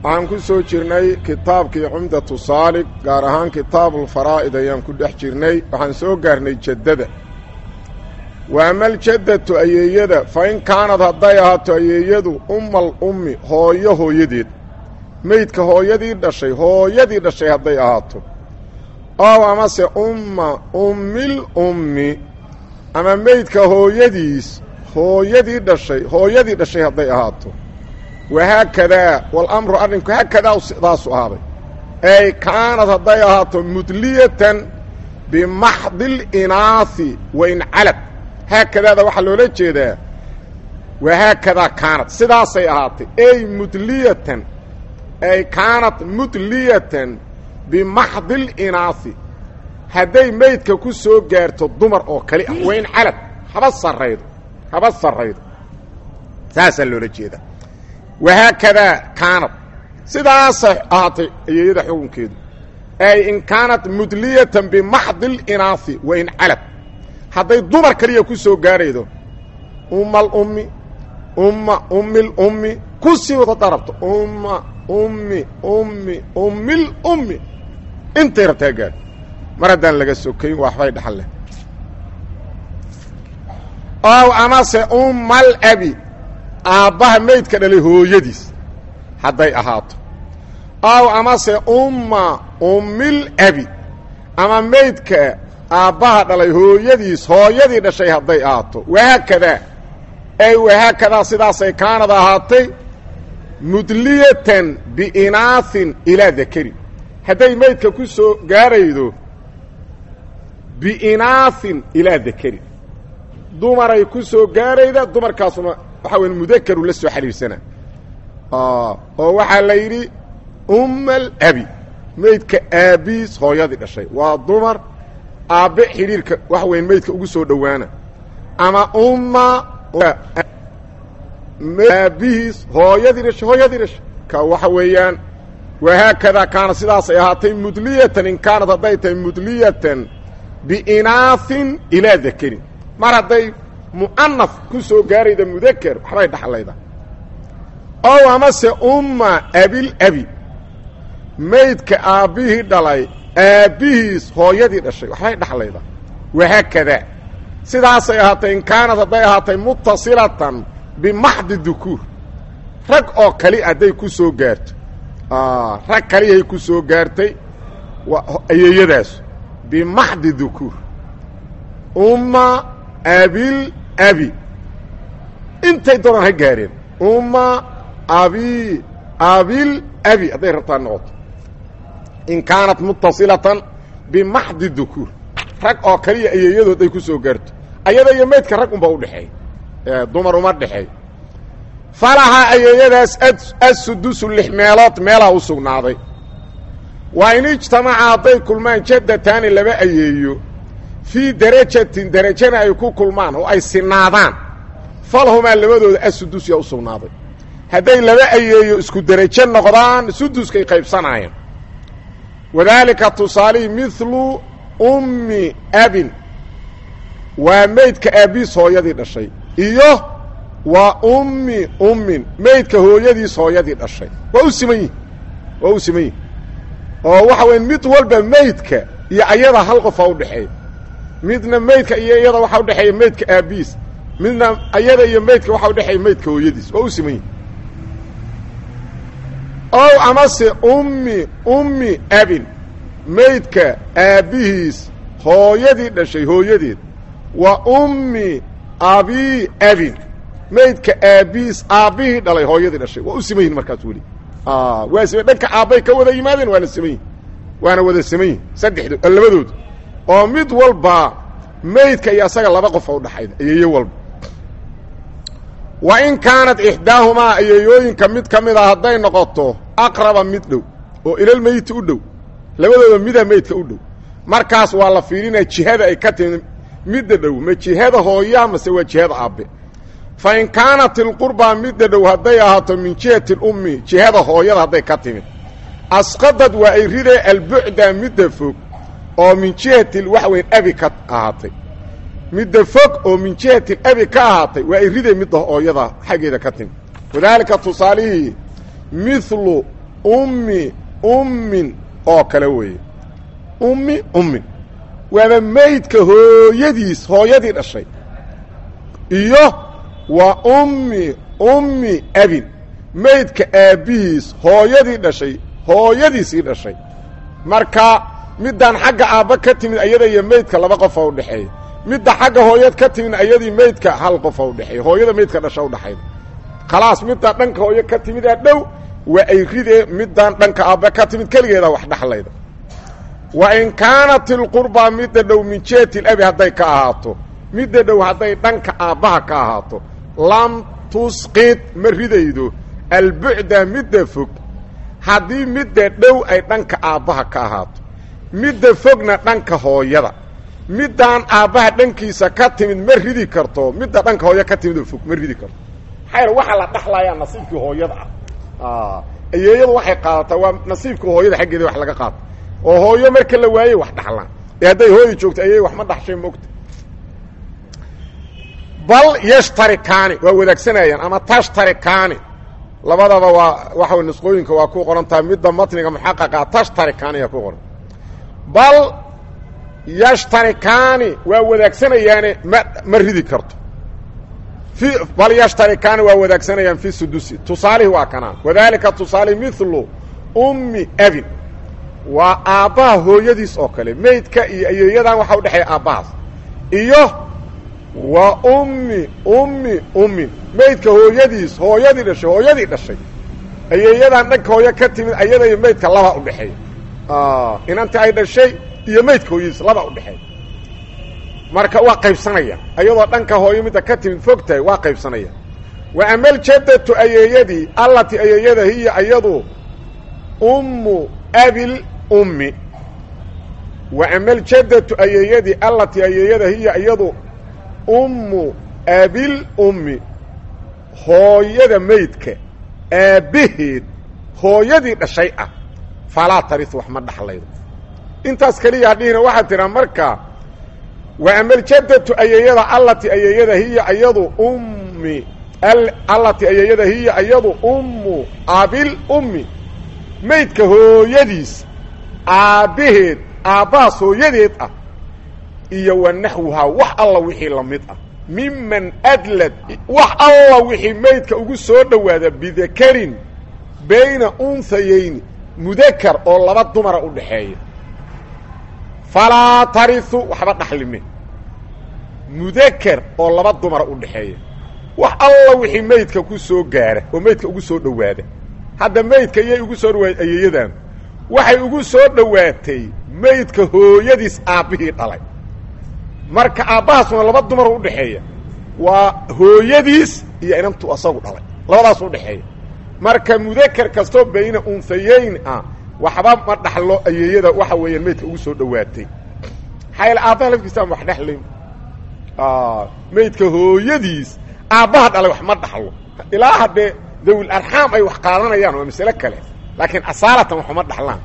waxaan ku soo jirnay kitaabkii cumdatu saalig gaar ahaan kitaabulfaraa'id ayaan ku dhex jirnay waxaan soo gaarnay jaddada wa amaljadatu ayeeyada fa in kaanad hadday ahaato ayeeyadu ummal ummi hooyo hooyadeed meydka hooyadii dhashay hooyadii dhashay hadday ahaato ow amase umma ummil ummi ama meydka hooyadiis hooyadii dhashay hooyadii dhashay hadday ahaato wahaakadaa walamru arrinku haakadaa sidaasu ahaaday ey kaanad hadday ahaato mudliyatan bimaxdi linaahi wain calad haakadaada waxaa loola jeedaa wahaakadaa kaanad sidaasay ahaatay ey mudliyatan ay kaanad mudliyatan bimaxdi linaahi hadday meydka ku soo gaarto dumar oo kali ah wain calad haba sarraydo haba sarraydo saasaa loola jeedaa wahaakadaa kaanad sidaasay ahaatay ayeeyada xukunkeedu ay in kaanat mudliyatan bimaxdi linaahi wain calad hadday dumar kaliya ku soo gaaraydo ummal ummi umma ummil ummi ku sii wada darabto umma ummi ummi ummil ummi intay rabtaa gaar mar haddaan laga sokayn waxbay dhaxal leh ow amase ummal abi aabbaha meydka dhalay hooyadiis hadday ahaato ow amase umma ummil abi ama meydka aabbaha dhalay hooyadiis hooyadii dhashay hadday ahaato wahaakadaa ay wahaakadaa sidaasay kaanad ahaatay mudliyatan biinaahin ilaa dakari hadday meydka ku soo gaaraydo biinaahin ilaa dakari dumaray ku soo gaarayda dumarkaasuna waxaa weya mudakaru la soo xidhiirsana oo waxaa la yidhi ummal abi meydka aabbiis hooyadii dhashay waa dumar aabbe xidhiirka waxa weya meydka ugu soo dhowaana ama umma aabbihiis hooyadii dhashay hooyadii dhashay ka waxa weeyaan wahaakadaa kaana sidaasay ahaatay mudliyatan in kaanad hadday tahay mudliyatan biinaahin ilaa dakarin mar hadday mu'anaf ku soo gaarayda mudaker waxbay dhaxlayda ow amase umma abil abi meydka aabbihii dhalay aabbihiis hooyadii dhashay waxbay dhaxlayda wahaakadaa sidaasay ahaatay in kaanad hadday ahaatay mutasilatan bimaxdi dukuur rag oo kali hadday ku soo gaarto rag kaliyahay ku soo gaartay ayeeyadaas bimaxdi dukuur umma abil abi intay doonaan ha gaareen umma abi abil abi hadday rabtaa noqoto in kaanat mutasilatan bimaxdi dukuur rag oo kaliya ayeeyadood ay ku soo gaarto ayada iyo meydka rag unba udhexeey dumar uma dhexeey falahaa ayeeyadaas assudusu lix meelood meelaa u sugnaaday waa in ijtamaca hadday kulmaan jaddataani laba ayeeyo fii darajatin derajana ay ku kulmaan oo ay sinaadaan falhumaa labadooda assudus yaa u sugnaaday hadday laba ayeeyo isku derajo noqdaan suduskay qaybsanaayeen wadaalika tusaalihii midlu ummi abin waa meydka aabbiis hooyadii dhashay iyo waa ummi ummin meydka hooyadiis hooyadii dhashay waa u siman yihin waa u siman yihin oo waxa weya mid walba meydka iyo ayada hal qofaa udhexeeya midna meydka iyo iyada waxaa udhexeeya meydka aabbiis midna ayada iyo meydka waxaa udhexeeya meydka hooyadiis waa u siman yihin ow amase ummi ummi abin meydka aabbihiis hooyadii dhashay hooyadeed wa ummi abi abin meydka aabbihiis aabbihii dhalay hooyadii dhashay waa u siman yihin markaas weli waa sima dhanka aabbay ka wada yimaadeen waana siman yihin waana wada siman yihin saddexdo labadooda oo mid walba meydka iyo asaga laba qofa udhaxayda ayeeyo walba wa in kaanat ixdaahumaa ayeeyooyinka mid ka mid a hadday noqoto aqraba mid dhow oo ilalmeyti u dhow labadooda mida meydka u dhow markaas waa la fiirinaya jihada ay ka timi midda dhow ma jihada hooyaa mase waa jihada aabbe fa in kaanat ilqurbaa midda dhow hadday ahaato min jihati lummi jihada hooyada hadday ka timid asqadad waa ay ridee albucda midda fog oo min jihati waxa weyn abi ka ahaatay midda fog oo min jihati abi ka ahaatay waa ay ridee midda hooyada xaggeeda ka timid wadaalika tusaalihii mithlu ummi ummin oo kale weeye ummi ummin waaba meydka hooyadiis hooyadii dhashay iyo wa ummi ummi abin meydka aabbihiis hooyadii dhashay hooyadiisii dhashay marka middaan xagga aabba ka timid ayada iyo meydka laba qofa udhexeeya midda xagga hooyad ka timid ayadii meydka hal qofa udhexeeya hooyada meydka dhasha udhaxayda khalaas middaa dhanka hooyo ka timidaa dhow waa ay ridee middaan dhanka aabba ka timid keligeeda wax dhaxlayda wa in kaanat ilqurbaa midda dhow min jeeti labi hadday ka ahaato midda dhow hadday dhanka aabbaha ka ahaato lam tusqid ma ridaydo albucda midda fog haddii midda dhow ay dhanka aabbaha ka ahaato midda fogna dhanka hooyada middaan aabbaha dhankiisa ka timid ma ridi karto midda dhanka hooyo ka timid oo fog ma ridi karto maxaa waxaa la dhaxlayaa nasiibkii hooyada ah ayeeyadu waxay qaadataa waa nasiibkii hooyada xaggeeda wax laga qaata oo hooyo marka la waayey wax dhaxlaan ee hadday hooyi joogto ayey wax ma dhaxshay mogta bal yashtarikaani waa wadaagsanayaan ama tashtarikaani labadaba waa waxa way nusqooyinka waa ku qoran tahay midda matniga muxaqaqa tashtarikaani ayaa ku qoran bal yashtarikaani waa wadaagsanayaane ma ma ridi karto i bal yashtarikaani waa wadaagsanayaan fi sudusi tusaalihi waa kanaan wadalika tusaalihi milu ummi abin waa aabbaha hooyadiis oo kale meydka iyo ayeeyadan waxaa udhexeeya aabbahaas iyo wa ummi ummi ummin meydka hooyadiis hooyadii dhashay hooyadii dhashay ayeeyadan dhanka hooyo ka timid ayada iyo meydka laba udhexeeya inanti ay dhashay iyo meydka hooyadiis laba udhexeeya marka waa qaybsanaya ayadoo dhanka hooyo midda ka timid fog tahay waa qaybsanaya wa amaljadatu ayeeyadii allati ayeeyada hiya iyadu ummu abil ummi wa amaljadatu ayeeyadii allati ayeeyada hiya iyadu ummu abil ummi hooyada meydka aabbaheed hooyadii dhashay ah falaa taris wax ma dhaxlaydo intaas keliya hadhihina waxaad tiraa marka wa amaljadatu ayeeyada allati ayeeyada hiya iyadu ummi allati ayeeyada hiya iyadu ummu abil ummi meydka hooyadiis aabbaheed aabbahaas hooyadeed ah iyo wa naxwuhaa wax alla wixii la mid ah miman adlad wax alla wixii meydka ugu soo dhowaada bidakarin bayna unhayayni mudakar oo laba dumara u dhaxeeya falaa tariu waxba dhaxlime mudakar oo laba dumara u dhaxeeya wax alla wixii meydka ku soo gaara oo meydka ugu soo dhowaada hadda meydka iyay ugu soo dhawaatay ayeeyadan waxay ugu soo dhowaatay meydka hooyadiis aabbihii dhalay marka aabbahaasuna laba dumar u dhaxeeya waa hooyadiis iyo inantu asagu dhalay labadaas u dhaxeeya marka mudakar kastoo bayna unhayeyn ah waxba ma dhaxlo ayeeyada waxa weeyaan meydka ugu soo dhowaatay xayl aabbaha lafkiisaan wax dhexlayn meydka hooyadiis aabbaha dhalay wax ma dhaxlo ilaa haddee dawil arxaam ay wax qaadanayaan waa masale kale laakiin asaalatan waxuma dhaxlaan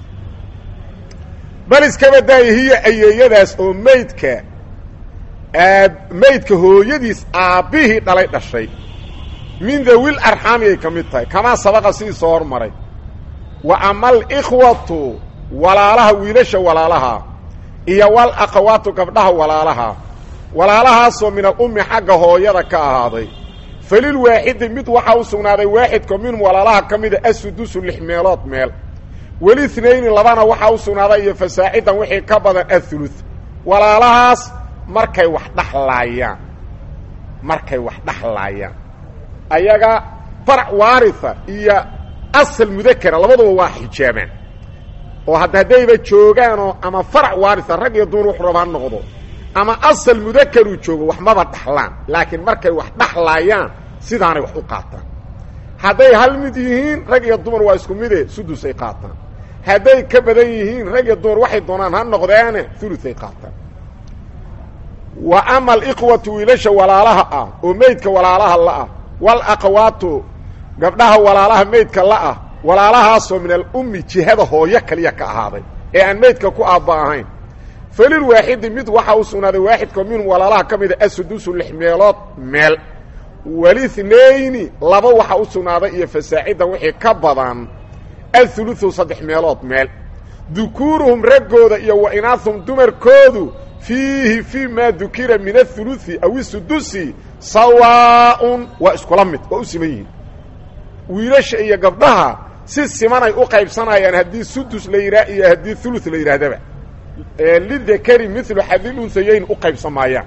bal iskaba daaya hiya ayeeyadaas oo meydka aab meydka hooyadiis aabbihii dhalay dhashay min dawil arxaami ay ka mid tahay kamaa sabaqa sidii soo hormaray wa ama alikhwatu walaalaha wiilasha walaalaha iyo wal akhawaatu gabdhaha walaalaha walaalahaasoo min alummi xagga hooyada ka ahaaday falil waaxidi mid waxaa u sugnaaday waaxidka minhum walaalaha ka mida asudusu lix meelood meel welihnayni labana waxaa u sugnaaday iyo fasaacidan wixii ka badan athuluth walaalahaas markay wax dhaxlaayaan markay wax dhaxlaayaan ayaga farac waaritha iyo asal mudakara labaduba waa xijaabaan oo hadda haddayba joogaanoo ama farac waaritha rag iyo dumar wuxu rabaa noqdo ama asal mudakaruu joogo wax maba dhaxlaan laakiin markay wax dhaxlaayaan sidaanay wax u qaataan hadday hal mid yihiin rag iyo dumar waa isku mide sudusay qaataan hadday ka badan yihiin rag iyo dumar waxay doonaan ha noqdeene uluay qaataan wa ama alikhwatu wiilasha walaalaha ah oo meydka walaalaha la'ah wal akhawaatu gabdhaha walaalaha meydka la'ah walaalahaasoo min alummi jihada hooyo kaliya ka ahaaday ee aan meydka ku aabba ahayn falil waaxidi mid waxaa u sugnaaday waaxidka minhum walaalaha ka mida asudusu lix meelood meel walithnayni laba waxaa u sugnaaday iyo fasaacidan wixii ka badan athuluثu saddex meelood meel dukuuruhum raggooda iyo wa inaahum dumarkoodu fiihi fii maa dukira min athuluثi aw isudusi sawaaءun waa iskula mid waa u siman yihiin wiilasha iyo gabdhaha si simanay u qaybsanayaan haddii sudus la yidhaah iyo haddii ulu la yidhaahdaba lidakari milu xadil unhayayn u qaybsan maayaan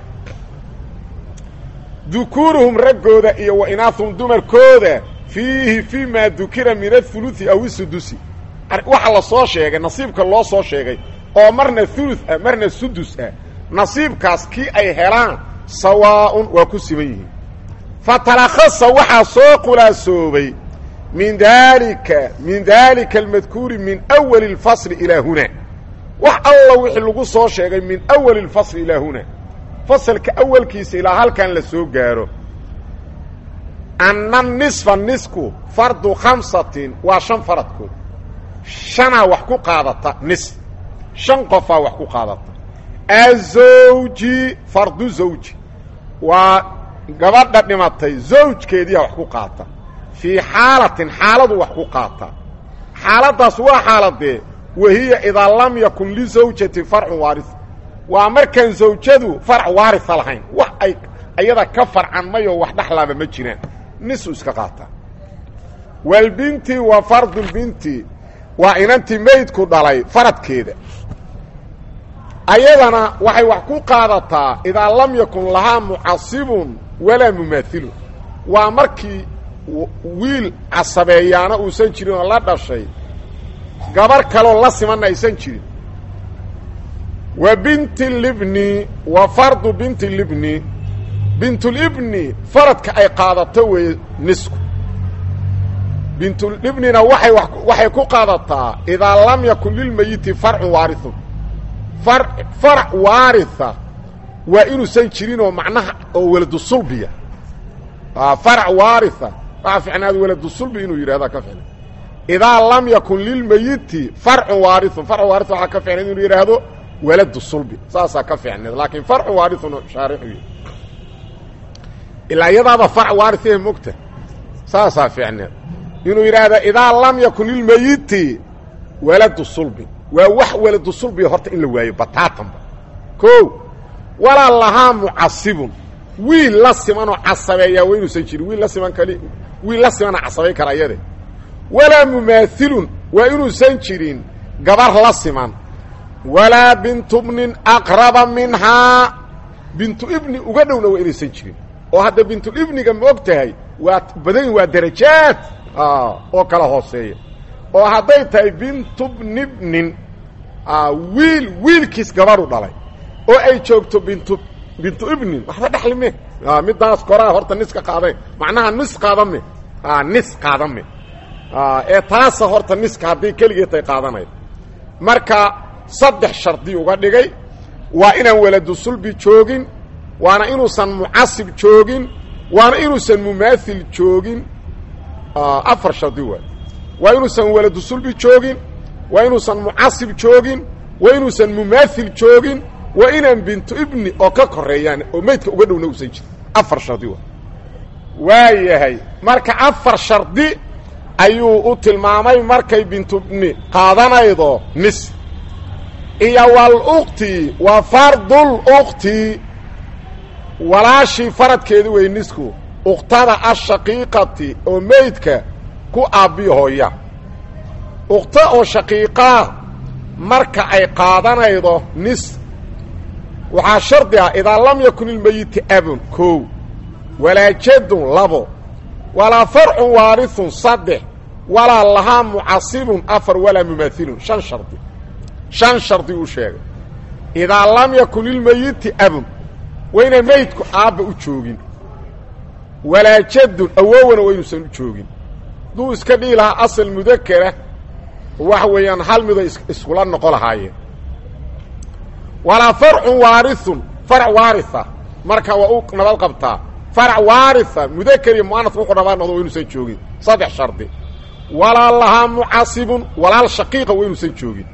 dukuuruhum raggooda iyo wa inaahum dumarkooda fiihi fii maa dukira min athuluثi aw isudusi waxa la soo sheegay nasiibka loo soo sheegay oo marna ulu ah marna sudus ah nasiibkaas kii ay helaan sawaaءun waa ku siman yihiin fatalakhasa waxaa soo khulaasoobay min daalika min daalika almadkuuri min awali اlfasli ilaa huna wax alla wixii lagu soo sheegay min awali اlfasli ilaa huna fasalka awalkiisa ilaa halkan la soo gaaro anna nisfa nisku fardu khamsatin waa shan faradkood shanaa wax ku qaadata nis shan qofaa wax ku qaadata azawji fardu zawji waa gabadha dhimatay zawjkeediyaa wax ku qaata fii xaalatin xaaladu wax ku qaata xaaladdaas waa xaaladee wahiya idaa lam yakun lizawjati farcun waaris waa markaan zawjadu farc waarisa lahayn wax ay ayada ka farcan mayoo wax dhexlaaba ma jiraan nisu iska qaataa walbinti wa fardulbinti waa inantii maydku dhalay faradkeeda ayadana waxay wax ku qaadataa idaa lam yakun lahaa mucasibun walaa mumaahilun waa markii wiil casabeeyaana uusan jirin oo la dhashay gabar kaloo la simanna aysan jirin wa binti libni wa fardu binti libni bintulibni faradka ay qaadato weeye nisku bintulibnina waay waxay ku qaadataa idaa lam yakun lilmayiti farcun waarithun farac waaritha waa inuusan jirin oo macnaha oo weladu sulbiya farac waaritha waxaa ficnaada weladu sulbi inuu yidhahda ka ficna idaa lam yakun lilmayiti farcun waarithun farc waarith waxaa ka ficnayd inuu yidhaahdo weladu sulbi saasaa ka ficneed laakiin farcu waarithun shaarixu yidhi ilaa iyadaaba farc waarithee mogta saasaa ficneed inuu yidhaahda idaa lam yakun lilmayiti waladu sulbi waa wax waladu sulbiga horta in la waayo bataatanba ko walaa lahaa mucasibun wiil la simanoo casabeeyaa waa inuusan jirin wiil la siman kali wiil la simana casabay kara iyade walaa mumaahilun waa inuusan jirin gabar la siman walaa bintu bnin aqraba minhaa bintu ibni uga dhowna waa inaysan jirin oo hadda bintulibniga ma og tahay waa badan waa darajaad oo kala hooseeya oo hadday tahay bintu bnibnin wiil wiilkiis gabaru dhalay oo ay joogto bintu bintu ibnin waxba dhexli me middaas koraa horta nis ka qaadayn macnaha nis qaadame nis qaadame ee taasa horta niska haddii keligeed ay qaadanayd marka saddex shardi uga dhigay waa inaan waladu sulbi joogin waana inuusan mucasib joogin waana inuusan mumaahil joogin afar shardi waay waa inuusan waladu sulbi joogin waa inuusan mucasib joogin waa inuusan mumaahil joogin waa inaan bintu ibni oo ka koreeyaan oo meydka uga dhowna usan jirin afar shardi waay waa yahay marka afar shardi ayuu u tilmaamay markay bintu ibni qaadanaydo nis iyo walukti wa fardul ukti walaashii faradkeedi wey nisku uktada ashaqiiqati oo meydka ku aabbiyo hooya ukta oo shaqiiqaa marka ay qaadanaydo nis waxaa shardi ah idaa lam yakun ilmeyiti abun kow walaa jadun labo walaa farcun waarithun saddex walaa lahaa mucasibun afar walaa mumaahilun shan shardi shan shardi uu sheegay idaa lam yakun lilmeyiti abun waa inaan meydku aabba u joogin walaa jadun awowana waa inuusan u joogin hadduu iska dhihi lahaa asal mudakara waxa weeyaan hal miday iskula noqo lahaayeen walaa farcun waarithun farac waaritha marka waa u nabad qabtaa farac waaritha mudakar iyo mu'anas wuxuu dhabaa noqdo waa inuusan joogin saddex shardi walaa lahaa mucasibun walaal shaqiiqa waa inuusan joogin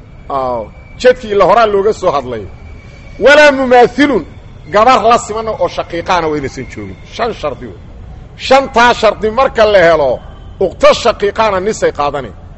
jadkii ila horaa looga soo hadlay walaa mumaahilun gabar la simana oo shaqiiqaana waa inaysan joogin shan shardi wey shantaa shardi marka la helo ukto shaqiiqaana nisay qaadanayn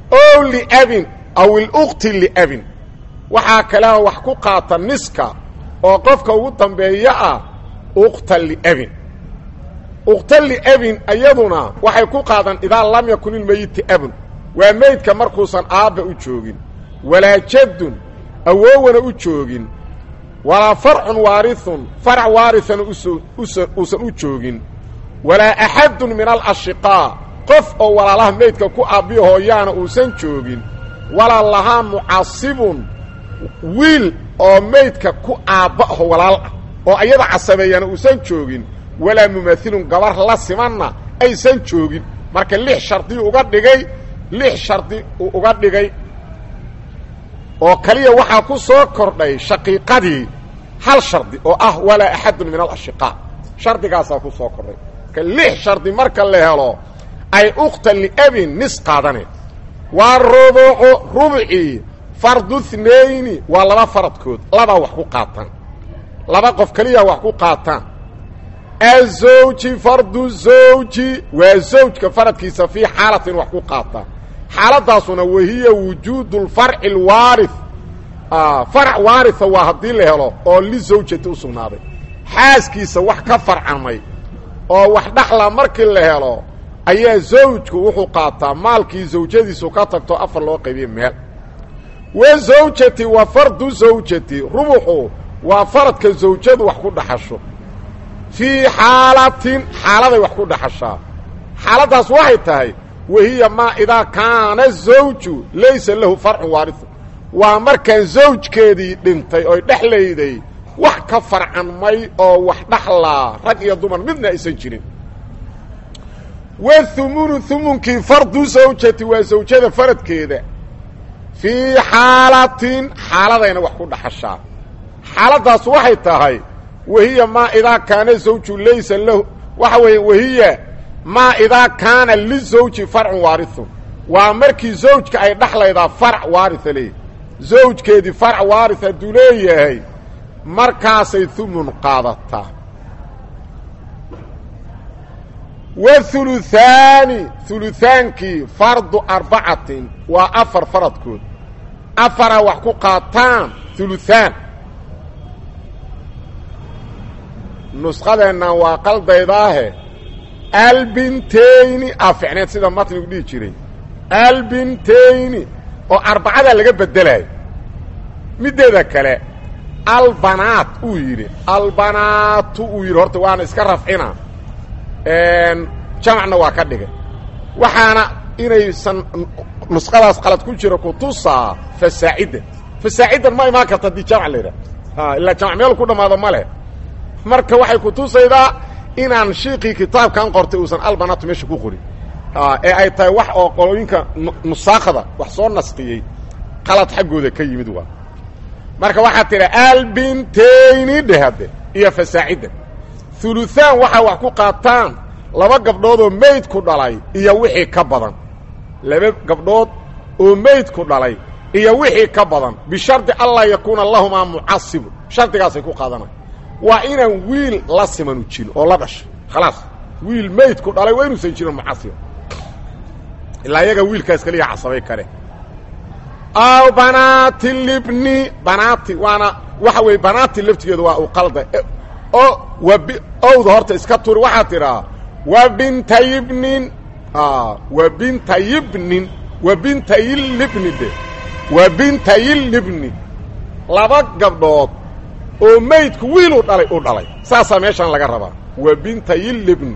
o liabin aw ilukti liabin waxaa kalea wax ku qaata niska oo qofka ugu dambeeya ah ukta liabin ukta liabin iyaduna waxay ku qaadan idaa lam yakun ilmeyiti abun waa meydka markuusan aabba u joogin walaa jaddun awoowana u joogin walaa farcun waarithun farac waarithana uusan u joogin walaa axadun min alashiqaa qof oo walaalaha meydka ku aabbiyo hooyaana uusan joogin walaa lahaa mucasibun wiil oo meydka ku aabba aho walaal ah oo ayada casabeeyana uusan joogin walaa mumaahilun gabar la simanna aysan joogin marka lix shardi uga dhigay lix shardi uu uga dhigay oo kaliya waxaa ku soo kordhay shaqiiqadii hal shardi oo ah walaa axadun min alashiqaa shardigaasaa ku soo kordhay marka lix shardi marka la helo ay ukhta liabin nis qaadane waa rubucu rubcii fardu thnayni waa laba faradkood labaa wax ku qaataan laba qof keliya wax ku qaataan azawji fardu zawji waa zawjka faradkiisa fii xaalatin wax ku qaataa xaaladaasuna wahiya wujuudu lfarci alwaarith farac waaritha waa haddii la helo oo lizawjati u sugnaaday xaaskiisa wax ka farcamay oo wax dhaxla markii la helo ayaa zawjku wuxuu qaataa maalkii zawjadiisu ka tagto afar loo qaybiye meel wa zawjati wa fardu zawjati rubuxu waa faradka zawjadu wax ku dhaxasho fii xaalatin xaaladay wax ku dhaxashaa xaaladdaas waxay tahay wahiya maa idaa kaana zawju laysa lahu farcun waariu waa markaan zawjkeedii dhintay oy dhexlayday wax ka farcanmay oo wax dhaxlaa rag iyo dumar midna aysan jirin wahumunu humunkii fardu zawjati waa zawjada faradkeeda fii xaalatin xaaladayna wax ku dhaxashaa xaaladdaas waxay tahay wahiya maa idaa kaana zawju laysa lahu waxa weeye wahiya maa idaa kaana lizawji farcun waarithun waa markii zawjka ay dhaxlaydaa farac waaritha leeyahy zawjkeedii farac waarith hadduu leeyahay markaasay humun qaadataa wahuluthaani hulutaankii fardu arbacatin waa afar faradkood afaraa wax ku qaataan huluthaan nusqadeennan waa qaldaydaahe albintayni aa ficneed sida matnigu dhihi jiray albintayni oo arbacadaa laga bedelayo middeeda kale albanaat uu yidhi albanaatu uu yidhi horta waana iska rafcina jamacna waa ka dhigay waxaana inaysan nusqadaas qalad ku jiro kutusaa fasaacidan fasaacidan ma imaan karta haddii jamc la yidhaha ilaa jamc meel ku dhammaado ma leh marka waxay kutusaydaa inaan shiiqii kitaabkan qortay uusan albanaatu meesha ku qorin ee ay tahay wax oo qolooyinka nusaakda wax soo nasqiyey qalad xaggooda ka yimid waa marka waxaa tidha albintayni dhehade iyo fasaacidan huluthaan waxaa wax ku qaataan laba gabdhood oo meydku dhalay iyo wixii ka badan laba gabdhood oo meydku dhalay iyo wixii ka badan bishardi anlaa yakuuna lahumaa mucasibu shardigaasay ku qaadanay waa inaan wiil la simanu jirin oo la dhashay khalaas wiil meydku dhalay waa inuusan jirin mucasib ilaa iyaga wiilkaas kaliya casabay kale aw banaati libni banaati waana waxa weeye banaati laftigeedu waa u qalda o wab owda horta iska turi waxaa tidhaa wa bintayibnin wa bintayibnin wa bintayilibni de wa bintayilibni laba gabdhood oo meydku wiiluu dhalay u dhalay saasaa meeshaan laga rabaa wa bintayilibni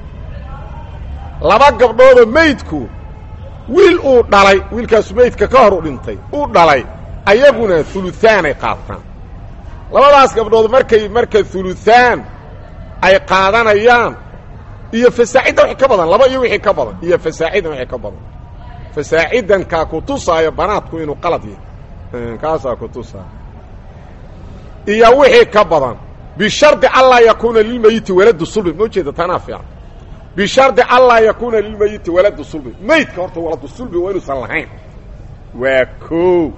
laba gabdhoodoo meydku wiil uu dhalay wiilkaasu meydka ka hor u dhintay uu dhalay ayaguna huluthaanay qaataan labadaas gabdhood markay marka huluthaan ay qaadanayaan iyo fasaaciddan wixii ka badan laba iyo wixii ka badan iyo fasaaciddan wixii ka badan fasaaciddankaa ku tusaayo banaadku inuu qalad yahay kaasaa ku tusaaya iyo wixii ka badan bishardi anlaa yakuuna lilmeyiti waladu sulbi ma ujeeda tanaa fiican bishardi anlaa yakuuna lilmeyiti waladu sulbi meydka horta waladu sulbi waa inuusan lahayn waa koo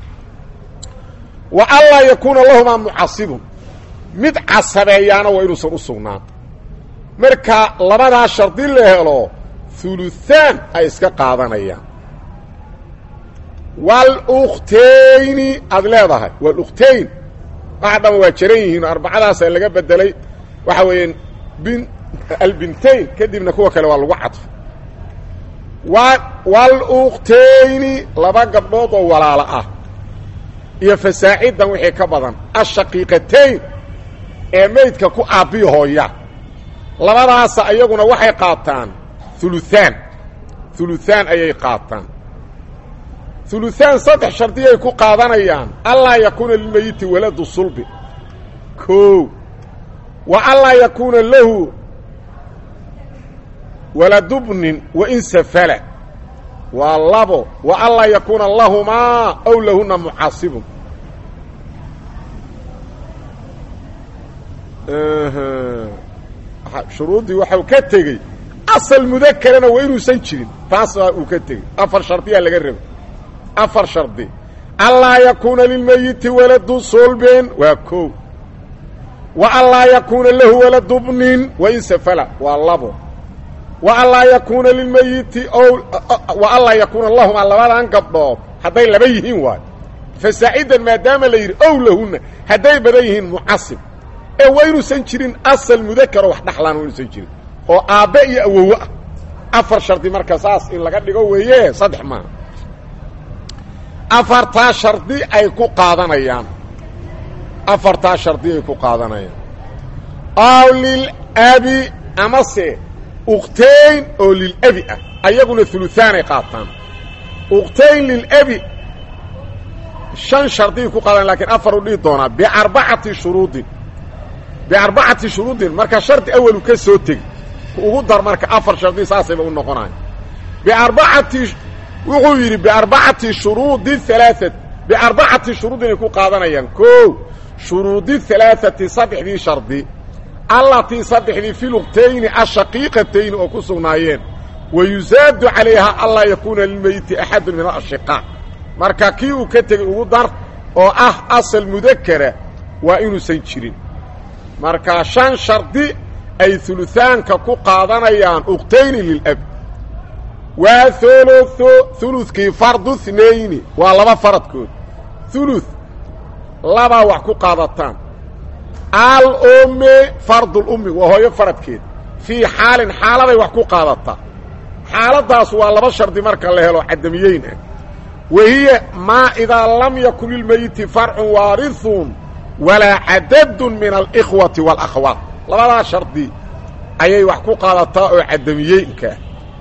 wa anlaa yakuuna lahumaa mucasibun mid casabeeyaana waa inuusan u sugnaan marka labadaa shardi la helo huluthaan ay iska qaadanayaan wاlukhtayni aad leedahay wاluktayn waxa dhan waa jaran yihiin arbacadaasa laga bedelay waxa weeyaan bin albintayn kadibna kuwa kale waa lagu cadfo wاlukhtayni laba gabdhood oo walaalo ah iyo fasaacidan wixii ka badan ashaqiiqatayn ee maydka ku aabbiyo hooya labadaasa ayaguna waxay qaataan uluaan uluaan ayay qaataan uluaan saddex shardiyay ku qaadanayaan allaa yakuuna lilmeyiti waladu sulbi o wa allaa yakuuna lahu waladubnin wain safala waa labo wa allaa yakuuna lahumaa aw lahuna mucaasibun shuruuddii waxau ka tegey asal mudakerana waa inuusan jirin taas uu ka tegey afar shardiyaa laga rabay afar shardi allaa yakuuna lilmeyiti waladu sulbin waa ko wa allaa yakuuna lahu waladubnin wain safala waa labo wa allaa yakuuna lilmeyiti o wa allaa yakuuna lahumaa labadan gabdhood hadday laba yihiin waayo fasaacidan maadaama la yidhi ow lahunna hadday badan yihiin mucasib ee waa inuusan jirin asal mudakaro wax dhaxlaan waa inuusan jirin oo aabbe iyo awowo ah afar shardi marka saas in laga dhigo weeye saddex maaha afartaa shardi ay ku qaadanayaan afartaa shardi ay ku qaadanayaan aw lilabi amase ukhtayn oo lilabi ah ayaguna uluaanay qaataan ukhtayn lilabi shan shardiay ku qaadanayan lakiin afar u dhihi doonaa biarbacati shuruudin biarbacati shuruudin marka shardi awalu ka soo tegi ugu dar marka afar shardi saasayba u noqonaya biarbacati wuxuu yidhi biarbacati shuruudi halaaat biarbacati shuruud inay ku qaadanayaan ko shuruudi halaaati saddexdii shardi allatii saddexdii fi luqtayni ashaqiiqatayni oo ku sugnaayeen wa yusaadu calayha anlaa yakuuna lilmeyiti axadun min alashiqaa marka kii uu ka tegey ugu dar oo ah asal mudakara waa inuusan jirin marka shan shardi ay uluaanka ku qaadanayaan uktayni lilab waa uluo ulukii fardu nayni waa laba faradkood ulu labaa wax ku qaadataan alummi fardulummi waa hooyo faradkeed fii xaalin xaaladay wax ku qaadataa xaaladaas waa laba shardi marka la helo cadamiyeyn ah wahiya maa idaa lam yakun lilmeyiti farcun waarihun walaa cadadun min alikhwati wاlakhawaat labadaa shardi ayay wax ku qaadataa oo cadamiyeynkaa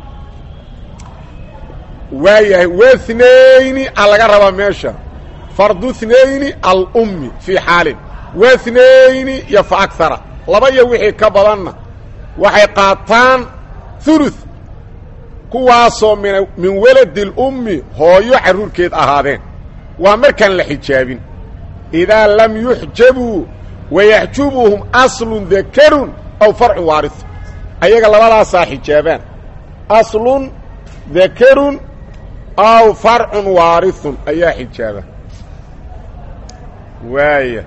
waayahay wahnayni a laga rabaa meesha fardu thnayni alummi fii xaalin wahnayni iyo fa akara laba iyo wixii ka badanna waxay qaataan ulu kuwaasoo min min waladi اlummi hooyo carruurkeed ahaadeen waa markaan la xijaabin idaa lam yuxjabuu wayaxjubuhum aslun dakarun aw farcun waariu ayaga labadaasaa xijaabaan aslun dakarun aw farcun waarihun ayaa xijaaba waaya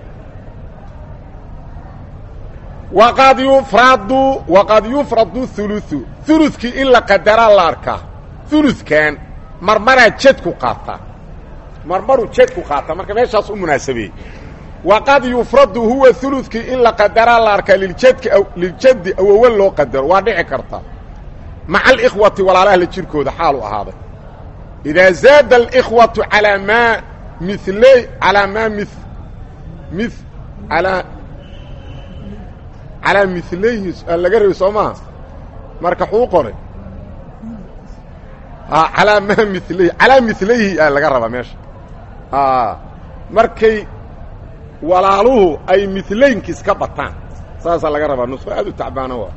waqad yufradu waqad yufradu huluثu huludkii in la qadaraa la arkaa huludkan marmaraa jedku qaataa marmaruu jedku qaataa marka meeshaas u munaasabeeyey waqad yufradu huwa huludkii in la qadaraa la arkaa liljadki liljaddi awowa loo qadaro waa dhici karta maca alikhwati walaalaha la jirkooda xaalu ahaaday idaa zaada alikhwatu alaa maa miley alaa maa mi mi alaa calaa milayhi laga rabay soo maha marka xuu qoray alaa maa milayhi calaa milayhi a laga rabaa meesha markay walaaluhu ay milaynkiis ka bataan saasaa laga rabaa nusqo aad u tacbaana waa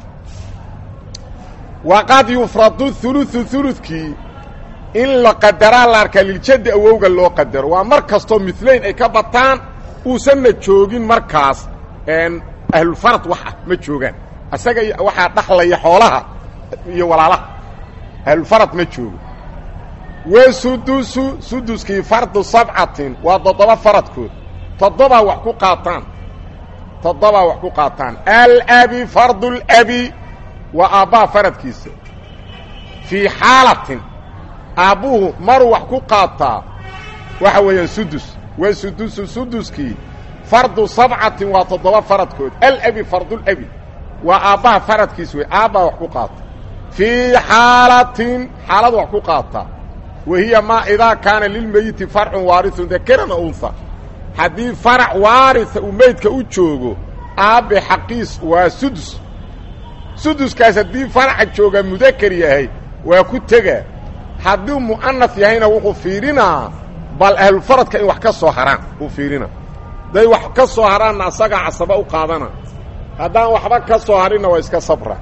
waqad yufradu huluثu huludkii in la qadaraa la arkaa liljaddi awowga loo qadaro waa mar kastoo milayn ay ka bataan uusanna joogin markaas ahlulfarad wax ah ma joogaan isaga waxaa dhaxlaya xoolaha iyo walaalaha ahlulfarad ma joogo wa sudusu suduskii fardu sabcatin waa toddoba faradkood toddobaa wax ku qaataan toddobaa wax ku qaataan alabi fardu اlabi waa aabbaa faradkiisa fii xaalatin aabbuhu maruu wax ku qaataa waxa weeyaan sudus waa sudusu suduskii fardu sabcatin waa toddoba faradkood alabi fardulabi waa aabbaha faradkiis wey aabbaa wax ku qaata fii xaalatin xaalad wax ku qaata wa hiya maa idaa kaana lilmeyiti farcun waariun dakerana unha haddii farac waaria uu meydka u joogo aabbe xaqiis waa sudus suduskaas haddii faraca jooga mudakar yahay waa ku tegaa hadduu mu'anas yahayna wuxuu fiirinaa bal ahlufaradka in wax ka soo haraan uu fiirina hadday wax ka soo haraanna asagaa casaba u qaadana haddaan waxba ka soo harinna waa iska sabra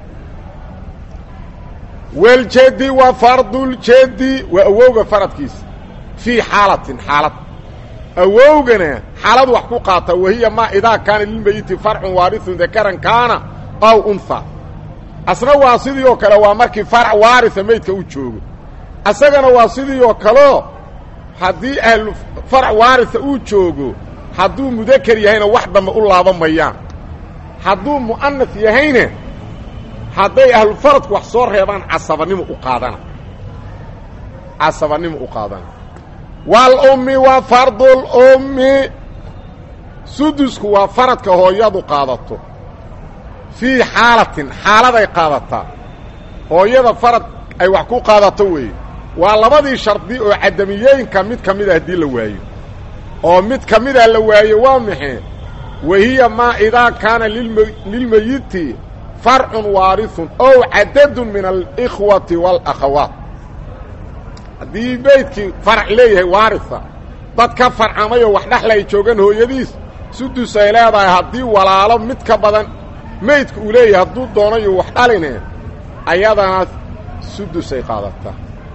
waljedi wa farduljedi waa awowga faradkiisa fii xaalatin xaalad awowgana xaalad wax ku qaata wahiya maa idaa kaana lilmeyiti farcun waariun dakaran kaana aw unha asna waa sidii oo kale waa markii farac waaria meydka u joogo asagana waa sidii oo kaleo haddii ahlu farac waaria uu joogo hadduu mudakar yahayna wax dambe u laaban mayaan hadduu mu'anas yahayna hadday ahlufaradku wax soo reebaan casabanimo u qaadana casabanimo u qaadana waalummi wa fardulummi sudusku waa faradka hooyadu qaadato fii xaalatin xaaladay qaadataa hooyada farad ay wax ku qaadato weeye waa labadii shardi oo cadamiyooyinka mid ka mida haddii la waayo oo mid ka mida la waayo waa maxay wahiya maa idaa kaana lilmeyiti farcun waariun ow cadadun min alikhwati waalakhawaat haddii meydkii farac leeyahay waaria dad ka farcamayoo wax dhexla ay joogaan hooyadiis sudus ay leedahay haddii walaalo mid ka badan meydku uu leeyahay hadduu doonayo wax dhaline ayadana sudus ay qaadataa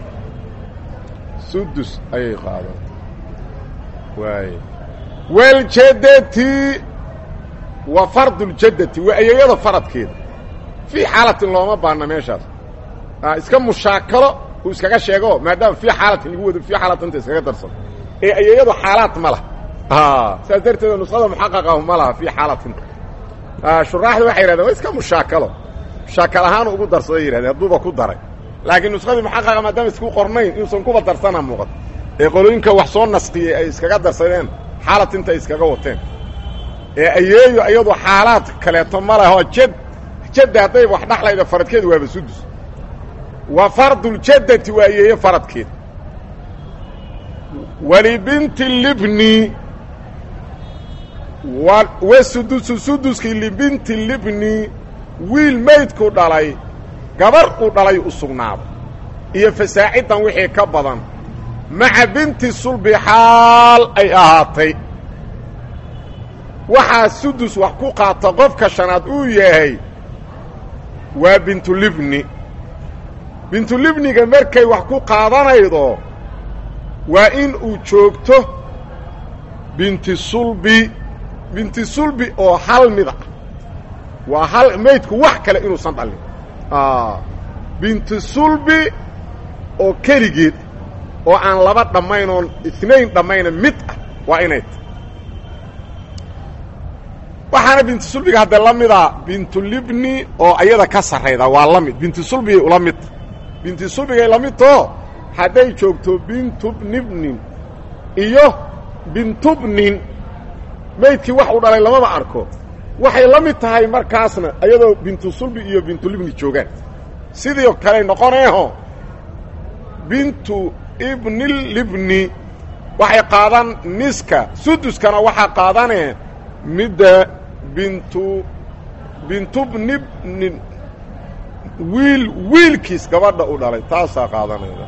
sudus ayay qaadataa waay waljadati wa farduljadati waa ayeeyada faradkeeda fii xaalatin looma baana meeshaas iska mushaakalo uu iskaga sheego maadaama fii xaalatin lagu wado fii xaalatanta iskaga darsan ee ayeeyadu xaalaad ma laha saas darteeda nusada muxaqaqahu ma laha fii xaalatinta shuraaxda waxay yidhahdeen waa iska mushaakalo mushaakal ahaan ugu darsaday yidhahdeen hadduuba ku daray laakiin nuskhadii muxaqaqa maadaama isku qornayn inuusan kuba darsana muuqato ee qolooyinka wax soo nasqiyey ay iskaga darsadeen xaalatinta ay iskaga wateen ee ayeeyo iyadu xaalaad kaleeto ma lehoo jad jadda hadday wax dhaxlayda faradkeeda waaba sudus wa farduljadati waa ayeeyo faradkeeda walibinti libni wa sudusu suduskii libinti libni wiil maydku dhalay gabar uu dhalay u sugnaaday iyo fasaacidan wixii ka badan maca binti sulbi xaal ay ahaatay waxaa sudus wax ku qaata qofka shanaad uu yahay waa bintulibni bintulibniga markay wax ku qaadanaydo waa in uu joogto binti sulbi binti sulbi oo hal mid ah waa hal maydku wax kale inuusan dhalin binti sulbi oo keligeed oo aan laba dhammayn oon inayn dhammayna mid ah waa inay ta waxaana binti sulbiga haddee la mida bintulibni oo ayada ka sarrayda waa la mid binti sulbigay ula midta binti sulbigay la midtoo hadday joogto bintubnibnin iyo bintubnin maydkii wax uu dhalay lamaba arko waxay la mid tahay markaasna iyadoo bintu sulbi iyo bintulibni joogaan sidii kaley noqoneeho bintu ibnilibni waxay qaadan niska suduskana waxaa qaadanee midda bintu bintubnibnin wiil wiilkiis gabadha u dhalay taasaa qaadanayda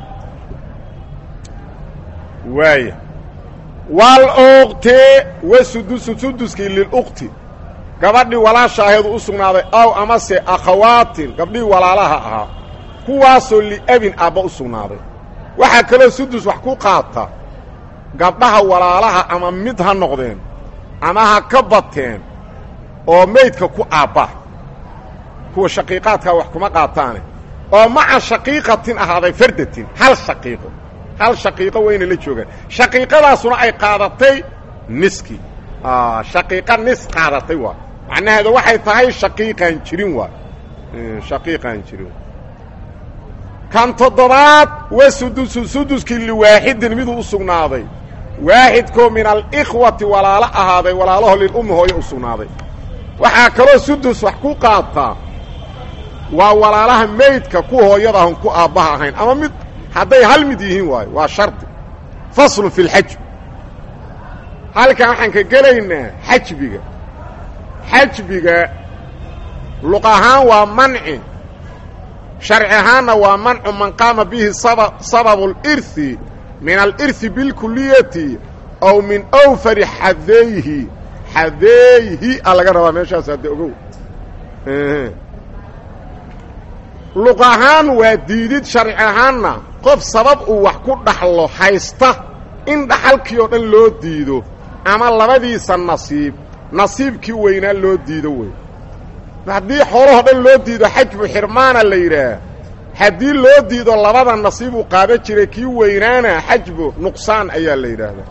waaya walukti wa sudusu suduskii lilukti gabadhii walaashaaheedu u sugnaaday aw amase akhawaatin gabdhihii walaalaha ahaa kuwaasoo liabin aabba u sugnaaday waxaa kaloo sudus wax ku qaata gabdhaha walaalaha ama mid ha noqdeen ama ha ka bateen oo maydka ku aabba kuwa shaqiiqaadkaa wax kuma qaataane oo maca shaqiiqatin ahaaday fardatin hal shaqiiqo hal shaqiiqo wayna la joogaan shaqiiqadaasuna ay qaadatay niskii shaqiiqa nis qaadatay waa macnaheeda waxay tahay shaqiiqaan jirin waa shaqiiqaan jirin kan toddobaad wa sudusu suduskii liwaaxidin miduu u sugnaaday waaxidkoo min alikhwati walaalo ahaaday walaalaho lilummi hooyo u sugnaaday waxaa kaloo sudus wax ku qaataa waa walaalaha meydka ku hooyada ahon ku aabbaha ahayn ama mid hadday hal mid yihiin waayo waa shardi faslun fi lxajb halkan waxaan ka gelaynaa xajbiga xajbiga luq ahaan waa manci sharci ahaanna waa mancu man qaama bihi sababu اlirhi min alirhi bilkuliyati aw min awfari xadeyhi xadeeyhi a laga rabaa meeshaas hadde ogow luq ahaan waa diidid sharci ahaanna qof sabab uu wax ku dhaxlo haysta in dhaxalkii oo dhan loo diido ama labadiisa nasiib nasiibkii weynaa loo diido wey haddii xoolahoo dhan loo diido xajbu xirmaana la yidhaah haddii loo diido labada nasiib uu qaada jiray kii weynaana xajbu nuqsaan ayaa la yidhaahdaa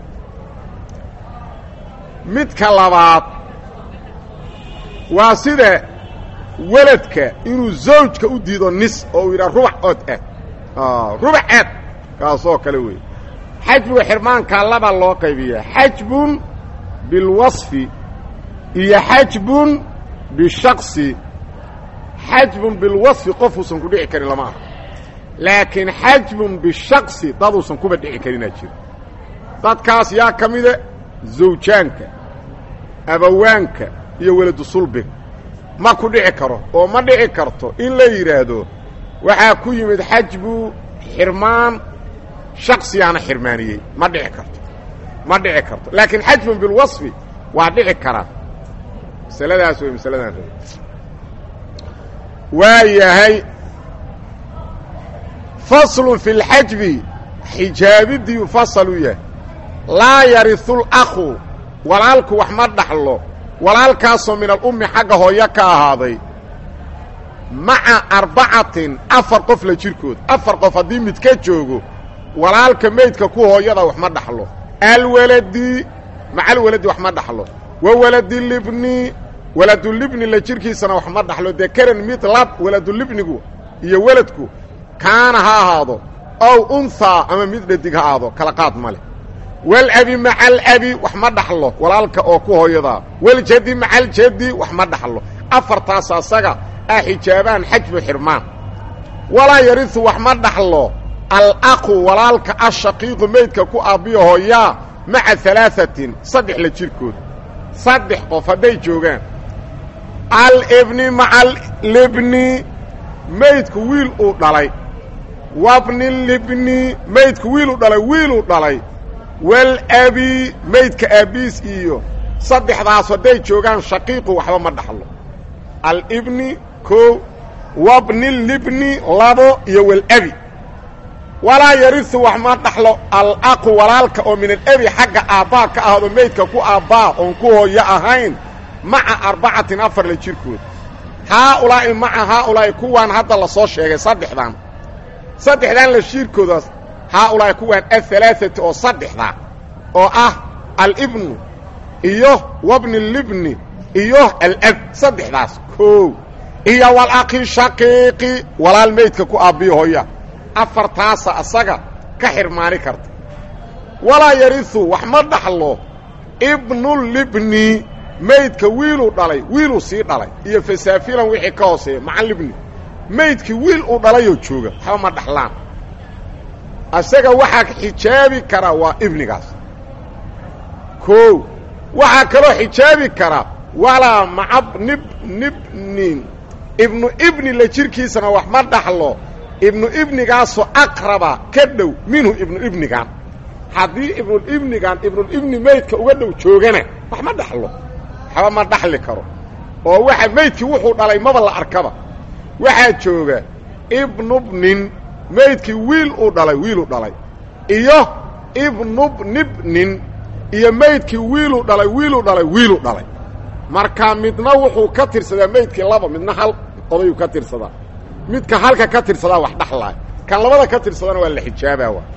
midka labaad waa sida weladka inuu zawjka u diido nis oo uu yidhaha rubac ood ah rubac aad kaasoo kale wey xajbiga xirmaankaa laba loo qaybiyaa xajbun bilwasfi iyo xajbun bishaqsi xajbun bilwasfi qofuusan ku dhici karin lama aha laakiin xajbun bishaqsi daduusan kuba dhici karinaa jiro dadkaas yaa ka mida zawjaanka abawaanka iyo weladu sulbiga ma ku dhici karo oo ma dhici karto in la yidhaahdo waxaa ku yimid xajbu xirmaan shaksiyaana xirmaaniyey ma dhici karto ma dhici karto laakiin xajbun bilwasfi waa dhici karaa masaladaas wey masaladaan raba waa yahay faslun fi lxajbi xijaabidiiu fasal u yahay laa yariu lakhu walaalku wax ma dhaxlo walaalkaasoo min alummi xagga hooyo ka ahaaday maca arbacatin afar qof la jirkood afar qof haddii mid ka joogo walaalka meydka ku hooyada wax ma dhaxlo alwaladi maca alwaladi wax ma dhaxlo wa waladilibni waladulibni la jirkiisana wax ma dhaxlo dekaran mid lab waladulibnigu iyo weladku kaana ha ahaado ow unhaa ama mid dhadig ha ahaado kala qaad ma leh walabi maca alabi wax ma dhaxlo walaalka oo ku hooyadaa waljadi maca aljadi wax ma dhaxlo afartaas asaga ah xijaabaan xajbu xirmaan walaa yariu wax ma dhaxlo alaqu walaalka ashaqiiqu meydka ku aabbiyo hooyaa maca alaaثatin saddex la jirkood saddex qof hadday joogaan alibni maca alibni meydku wiil uu dhalay wabni libni meydku wiiluu dhalay wiiluu dhalay walabi meydka aabbiis iyo saddexdaas hadday joogaan shaqiiqu waxba ma dhaxlo alibni koo wabni libni labo iyo walabi walaa yariu wax ma dhaxlo alaqu walaalka oo min alabi xagga aabbaa ka ahdo meydka ku aabbaa oon ku hooyo ahayn maca arbacatin afar la jirkood haaulaa'i maca haaulaa'i kuwaan hadda la soo sheegay saddexdan saddexdan la shiirkoodaas haaulaa'i kuwaan ahalaaثati oo saddexda oo ah alibnu iyo wabni libni iyo alab saddexdaas koow iyo walaqi shaqiiqi walaal meydka ku aabbiyo hooya afartaasa asaga ka xirmaani karta walaa yariu wax ma dhaxlo ibnulibni meydka wiiluu dhalay wiiluu sii dhalay iyo fasaafilan wixii ka hooseeya maca libni meydkii wiil uu dhalayoo jooga waxba ma dhaxlaan asaga waxaa xijaabi karaa waa ibnigaas koow waxaa kaloo xijaabi karaa walaa maca nib nibnin ibnu ibni la jirkiisana wax ma dhaxlo ibnu ibnigaasoo aqraba ka dhow minhu ibnu ibnigan haddii ibnulibnigan ibnulibni meydka uga dhow joogana wax ma dhaxlo waxba ma dhaxli karo oo waxa meydkii wuxuu dhalay maba la arkaba waxaa jooga ibnubnin meydkii wiil uu dhalay wiiluu dhalay iyo ibnubnibnin iyo meydkii wiiluu dhalay wiiluu dhalay wiiluu dhalay marka midna wuxuu ka tirsadaa meydkii laba midna hal odayuu ka tirsadaa midka halka ka tirsadaa wax dhaxlaay kan labada ka tirsadana waa la xijaabaa wa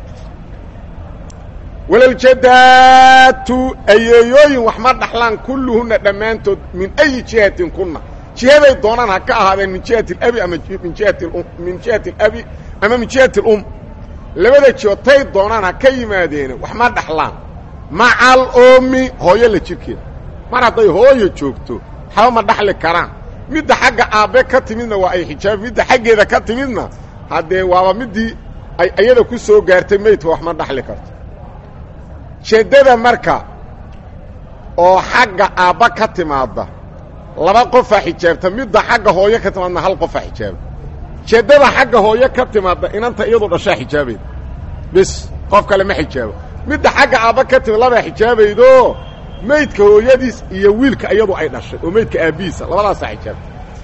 walaljadaatu ayeeyooyin wax ma dhaxlaan kulluhunna dhammaantood min ayi jihatin kunna jihaday doonaan ha ka ahaadeen min jihati alabi ama min jihati min jihati alabi ama min jihati alum labada jihood tay doonaan ha ka yimaadeene wax ma dhaxlaan macal oomi hooyo la jirkeeda mar hadday hooyo joogto waxba ma dhaxli karaan midda xagga aabbe ka timidna waa ay xijaabi midda xaggeeda ka timidna haddee waaba middii ay iyada ku soo gaartay meydka wax ma dhaxli karto jeeddada marka oo xagga aabba ka timaadda laba qofaa xijaabta midda xagga hooyo ka timaadna hal qofaa xijaaba jeeddada xagga hooyo ka timaadda inanta iyadu dhashaa xijaabayda bis qof kale ma xijaabo midda xagga aabba ka timid labaa xijaabaydo meydka hooyadiis iyo wiilka iyadu ay dhashay oo meydka aabbihiisa labadaasaa xijaabta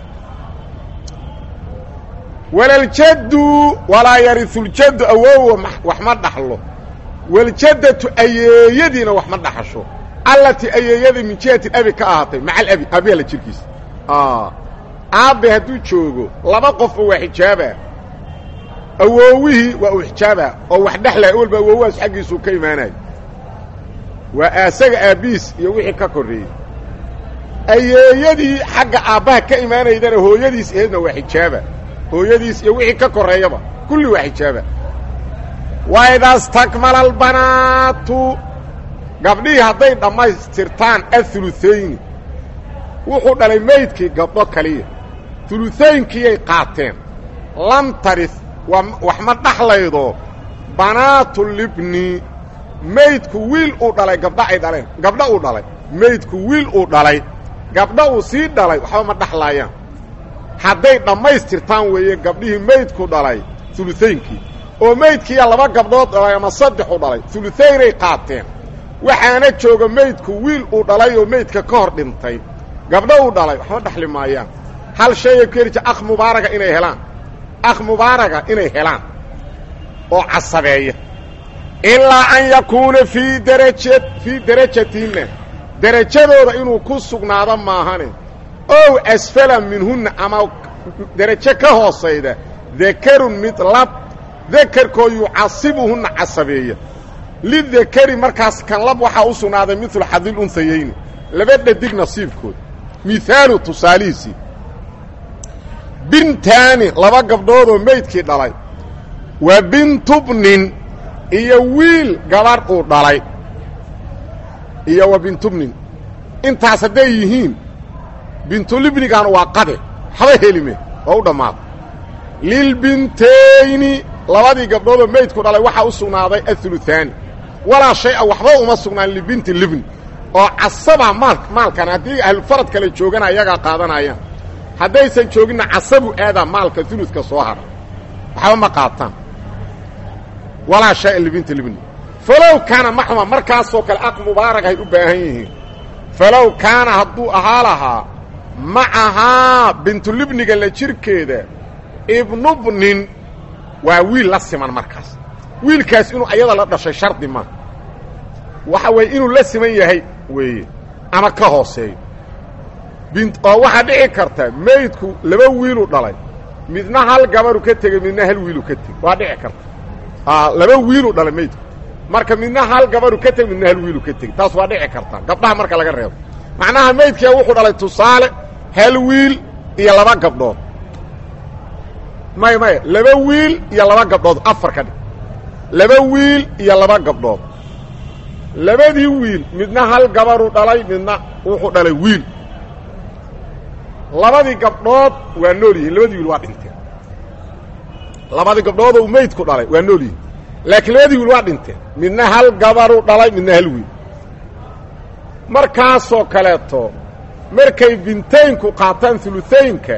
walaljaddu walaa yariuljaddu awowa wax ma dhaxlo waljaddatu ayeeyadiina wax ma dhaxasho allatii ayeeyadii min jihati abi ka ahaatay maca alabi aabbiha la jirkiisa aabbe hadduu joogo laba qofoo waa xijaaba awoowihii waa uu xijaaba oo wax dhexlaya awalba awoowahaas xaggiisuu ka imaanayo waa asaga aabbihiis iyo wixii ka korreeyey ayeeyadii xagga aabbaha ka imaanaydana hooyadiis aheedna waa xijaaba hooyadiis iyo wixii ka korreeyaba kulli waa xijaaba wa ida stakmala albanaatu gabdhihii hadday dhammaystirtaan aulutayni wuxuu dhalay meydkii gabdho kaliya ulutaynkiyay qaateen lam tarih wax ma dhaxlaydo banaatulibni meydku wiil uu dhalay gabdha ay dhaleen gabdha uu dhalay meydku wiil uu dhalay gabdha uu sii dhalay waxba ma dhaxlaayaan hadday dhammaystirtaan weeye gabdhihii meydku dhalay ulutaynkii oo meydkiiya laba gabdhood dhalay ama saddexu dhalay ulutaynay qaateen waxaana jooga meydku wiil uu dhalay oo meydka ka hor dhintay gabdho uu dhalay waxma dhaxli maayaan hal shayay ku herija akh mubaaraga inay helaan akh mubaaraga inay helaan oo casabeeya ilaa an yakuuna fii daraja fii darajatinna derajadooda inuu ku sugnaado maahane ow asfala minhunna ama derajo ka hoosayda dakarun mid lab dakarkoo yucasibuhunna casabeeya lidakari markaas kan lab waxaa u sugnaaday midlu xadil unsayayni laba dhadig nasiibkood mihaalu tusaalihiisii bintaani laba gabdhoodoo meydkii dhalay wa bintubnin iyo wiil gabarh uu dhalay iyo wa bintubnin intaas hadday yihiin bintulibnigan waa qade haba helime oo u dhammaada lilbintayni labadii gabdhoodoo meydku dhalay waxaa u sugnaaday aulutaani walaa shay-a waxba uma sugnaan libinti libni oo casaba maal maalkan haddii ahlufarad kale joogana iyagaa qaadanayaan haddaysan jooginna casabu aadaa maalka uludka soo hara waxba ma qaataan walaa shaya libinti libni falow kaana maxma markaasoo kale aq mubaarag ay u baahan yihiin falow kaana hadduu ahaa lahaa macahaa bintulibniga la jirkeeda ibnubnin waa wiil la siman markaas wiilkaas inuu ayada la dhashay shardi ma waxa weeye inuu la siman yahay weeye ama ka hooseeyo bint oo waxaa dhici karta meydku laba wiiluu dhalay midna hal gabaru ka tegey midna hal wiilu ka tegey waa dhici karta laba wiiluu dhalay meydku marka midna hal gabaru ka tegey midna hal wiilu ka tegey taas waa dhici karta gabdhaha marka laga reebo macnaha meydkia wuxuu dhalay tusaale hal wiil iyo laba gabdhood may maya laba wiil iyo laba gabdhood afar ka dhig laba wiil iyo laba gabdhood labadii wiil midna hal gabaruu dhalay midna wuxuu dhalay wiil labadii gabdhood waa nool yihiin labadii wiil waa dhinteen labadii gabdhood uu meydku dhalay waa nool yihiin laakiin labadii wiil waa dhinteen midna hal gabaruu dhalay midna hal wiil markaasoo kaleeto markay bintaynku qaataan uluaynka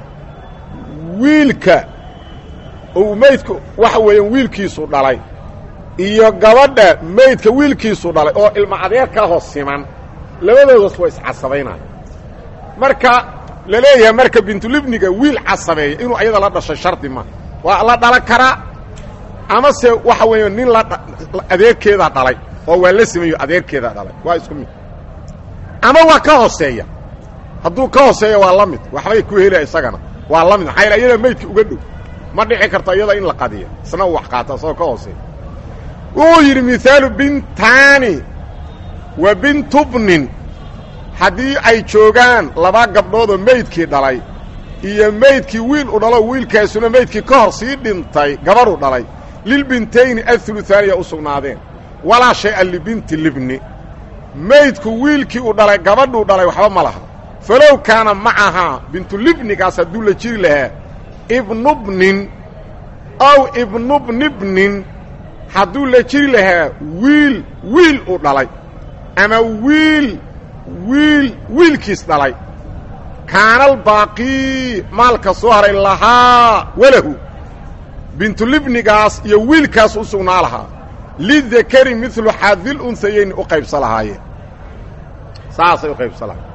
wiilka uu meydku waxa weeyaan wiilkiisu dhalay iyo gabadha meydka wiilkiisu dhalay oo ilma adeerkaa hoos siman labadoodas waa iscasabaynaya marka la leeyahay marka bintulibniga wiil casabeeya inuu ayada la dhashay shardi ma waa la dhalan karaa amase waxa weeya nin la adeerkeedaa dhalay oo waa la simayo adeerkeedaa dhalay waa isku mid ama waa ka hooseeya hadduu ka hooseeya waa la mid waxbay ku helaya isagana waa la mid maxaa yal iyada meydka uga dhow ma dhici karto iyada in la qadiya isna uu wax qaata isagoo ka hooseeya wuxuu yidhi mihaalu bintaani wa bintubnin haddii ay joogaan laba gabdhoodoo meydkii dhalay iyo meydkii wiil u dhalo wiilkaasuna meydkii ka hor sii dhintay gabadhu dhalay lilbintayni athuluthaaniya u sugnaadeen walaa shay-a libinti libni meydku wiilkii uu dhalay gabadhuu dhalay waxba ma laha falow kaana macahaa bintulibnigaas hadduu la jiri lahaa ibnubnin ow ibnubnibnin hadduu la jiri lahaa wiil wiil uu dhalay ama wiil wiil wiilkiis dhalay kaanaalbaaqii maalka soo haray lahaa walahu bintulibnigaas iyo wiilkaas u sugnaa lahaa lidakari midlu xadil unsayayni u qaybsa lahaayeen saasay u qaybsa lahayen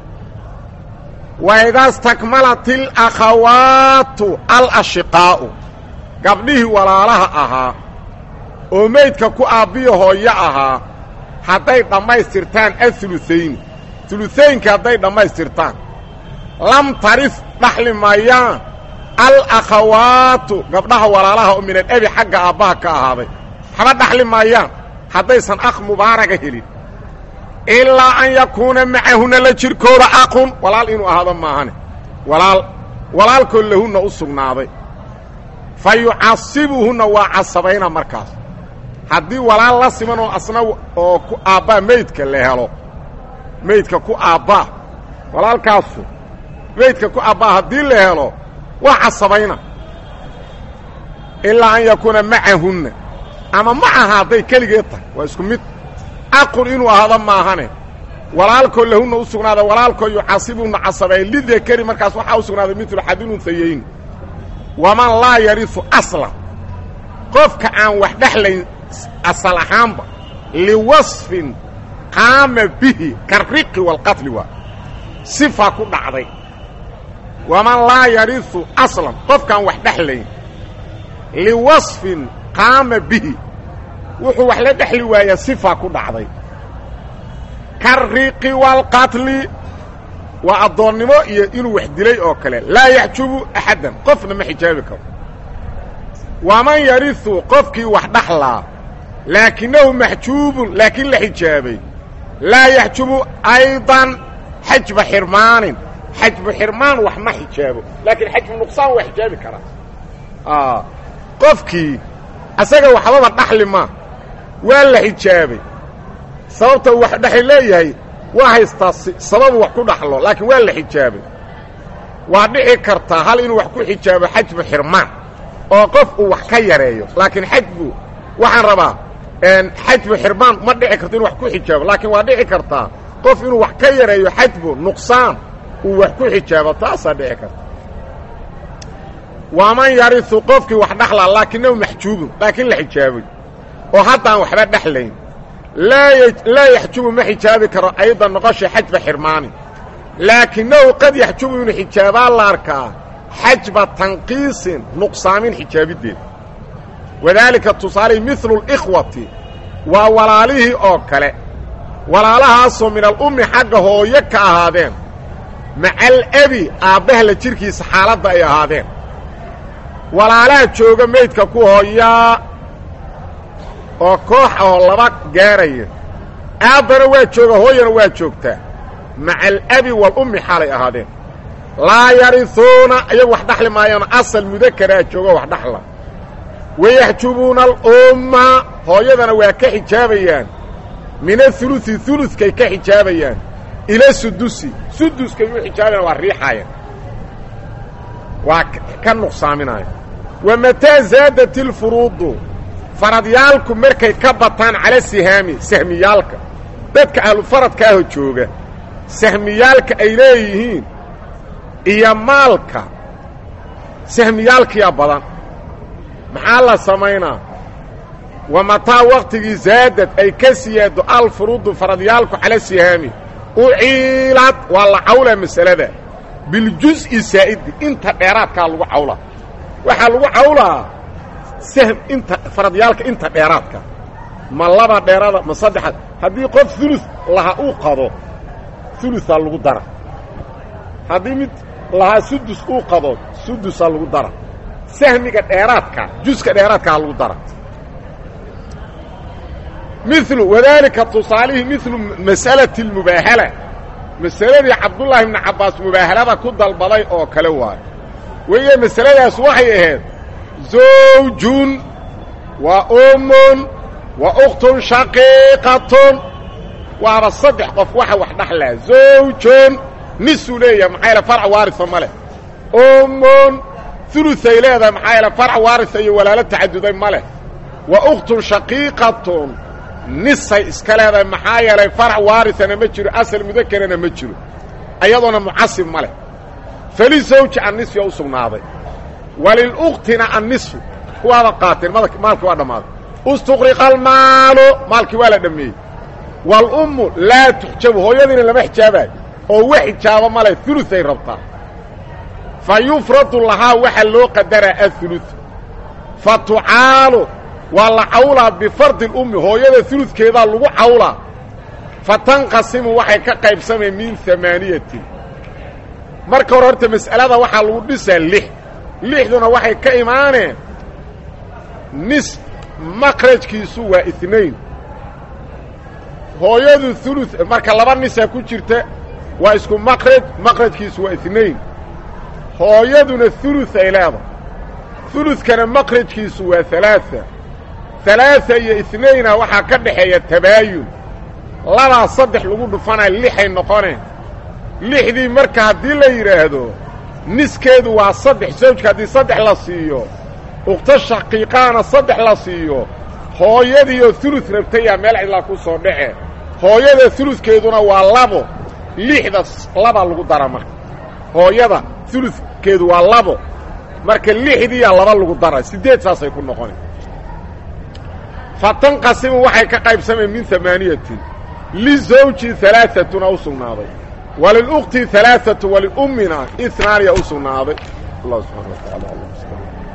waidaa stakmalat alakhawaatu alashiqaa'u gabdhihii walaalaha ahaa oo meydka ku aabbiyo hooyo ahaa hadday dhammaystirtaan aulutayni uluaynka hadday dhammaystirtaan lam taris dhaxli maayaan alakhawaatu gabdhaha walaalaha oo min alabi xagga aabbaha ka ahaaday waxba dhaxli maayaan haddaysan akh mubaaraga helin ilaa an yakuuna macahunna la jirkooda aqun walaal inuu ahaado maahane walaal walaalkoo lahunna u sugnaaday fa yucasibuhunna waa casabayna markaas haddii walaal la siman oo asna oo ku aabbaa meydka la helo meydka ku aabbaa walaalkaasu meydka ku aabbaa haddii la helo waa casabayna ilaa an yakuuna macahunna ama macaha hadday keligeed tahay waa isku mid aqun inuu ahaado maahane walaalkoo lahunna u sugnaada walaalkoo yucasibuna casabay lidakari markaas waxaa u sugnaaday midlu xadilunhayayn waman laa yarisu aslan qofka aan wax dhexlayn asal ahaanba liwasfin qaama bihi kariqi waalqatli waa sifa ku dhacday waman laa yarisu aslan qofkaan wax dhexlayn liwasfin qaama bihi wuxuu wax la dhexli waayaa sifa ku dhacday kariqi waalqatli waa addoonnimo iyo inuu wax dilay oo kale laa yaxjubu axaddan qofna ma xijaabi karo waman yarisu qofkii wax dhaxlaa laakinahu maxjuubun laakiin la xijaabay laa yaxjubu aydan xajba xirmaanin xajbu xirmaan wax ma xijaabo laakiin xajbu nuqsaan waa xijaabi karaa qofkii asaga waxbaba dhaxli ma waa la xijaabay sababta wax dhexli leeyahay waa haystaa sababu wax ku dhaxlo laakiin waa la xijaabay waa dhici kartaa hal inuu wax ku xijaabo xajbu xirmaan oo qof uu wax ka yareeyo laakiin xajbu waxaan rabaa xajbu xirmaan ma dhici karto inu wax ku xijaabo laakiin waa dhici kartaa qof inuu wax ka yareeyo xajbu nuqsaan uu wax ku xijaabo taasaa dhici karta waman yarisu qofkii wax dhaxlaa laakinahu maxjuubun laakiin la xijaabay oo haddaan waxba dhexlayn laa yaxjubu ma xijaabi karo aydan noqosha xajba xirmaani laakinahu qad yaxjubu inuu xijaabaa la arkaa xajba tanqiisin nuqsaamin xijaabideed wadaalika tusaalihi midlu اl'ikhwati waa walaalihii oo kale walaalahaasoo min alummi xagga hooyo ka ahaadeen maca alabi aabbaha la jirkiisa xaaladda ay ahaadeen walaalaha jooga meydka ku hooyaa oo koox ahoo laba gaaraya aabbana waa jooga hooyana waa joogtaa maca alabi waalummi xaalay ahaadeen laa yarihuuna ayagu wax dhaxli maayaan asal mudakaraa joogo wax dhaxla wayaxjubuuna alumma hooyadana waa ka xijaabayaan min aulusi ulukay ka xijaabayaan ila sudusi suduskay u xijaabayaan waa riixaayaan waa ka nuqsaaminaya wa mataa zaadat ilfuruudu faradyaalku markay ka bataan cala sihaami sahmiyaalka dadka ahlufaradkaaho jooga sahmiyaalka ay leeyihiin iyo maalka sahmiyaalkiya badan maxaa la samaynaa wa mataa waqtigii zaadad ay ka siyaado alfuruudu faradyaalku cala sihaami uciilad waa la cawlaa masalada biljus'i saa'idi inta dheeraadkaa lagu cawlaa waxaa lagu cawlaa sahm inta faradyaalka inta dheeraadka ma laba dheeraada ma saddexaad haddii qof ulu laha uu qado ulusaa lagu dara haddii mid lahaa sudus uu qado sudusaa lagu dara sahmiga dheeraadka juska dheeraadkaa lagu dara milu wadaalika tusaalihii milu mas'alati اlmubaahala masaladii cabdullaahi ibnu cabbaas mubaahalada ku dalbaday oo kale waayo weye masaladaas waxay ahayd zawjun wa ummun wa ukhtun shaqiiqatun waaba saddex qof waxa wax dhaxlaa zawjun nisuu leeyahay maxaa yaele farc waarisa ma leh ummun uluay leedahay maxaa yaele farc waarisa iyo walaalo tacaduday ma leh wa ukhtun shaqiiqatun nisay iska leedahay maxaa yeelay farac waarisana ma jiro asal mudakerana ma jiro ayadoona mucasib ma leh fali zawji annisfiya u sugnaaday waliluktina annisfu kuwaaba qaateen maalkii waa dhammaaday istuqriqa almaalu maalkii waa la dhammeeyey waalummu laa tuxjabu hooyadiina lama xijaabayo oo wax xijaabo ma leh uluay rabtaa fa yufradu lahaa waxaa loo qadaraa aulu fa tucaalu waa la cawlaa bifardi اlummi hooyada uludkeedaa lagu cawlaa fa tanqasimu waxay ka qaybsameen min amaaniyatin marka hore horta mas'alada waxaa lagu dhisaa lix lixduna waxay ka imaaneen nis makrajkiisu waa inain hooyadu ulu marka laba nisaa ku jirta waa isku makraj makrajkiisu waa inain hooyaduna ulu ay leedahay uludkana makrajkiisu waa alaaثa alaaثa iyo inayna waxaa ka dhaxeeya tabaayun labaa saddex lagu dhufanaya lixay noqoneen lixdii marka haddii la yidhaahdo niskeedu waa saddex sawjka haddii saddex la siiyo ukhto shaqiiqaana saddex la siiyo hooyadiioo ulud rabtayaa meel cidlaa ku soo dhace hooyada uludkeeduna waa labo lixda labaa lagu dara marka hooyada uludkeedu waa labo marka lixdiiyaa laba lagu dara siddeed saasay ku noqoneen fa tanqasimu waxay ka qaybsameen min amaaniyatin lizawji alaaatuna u sugnaaday walilukti alaaatu waliummina inaaniya u sugnaaday allah subxana wa taala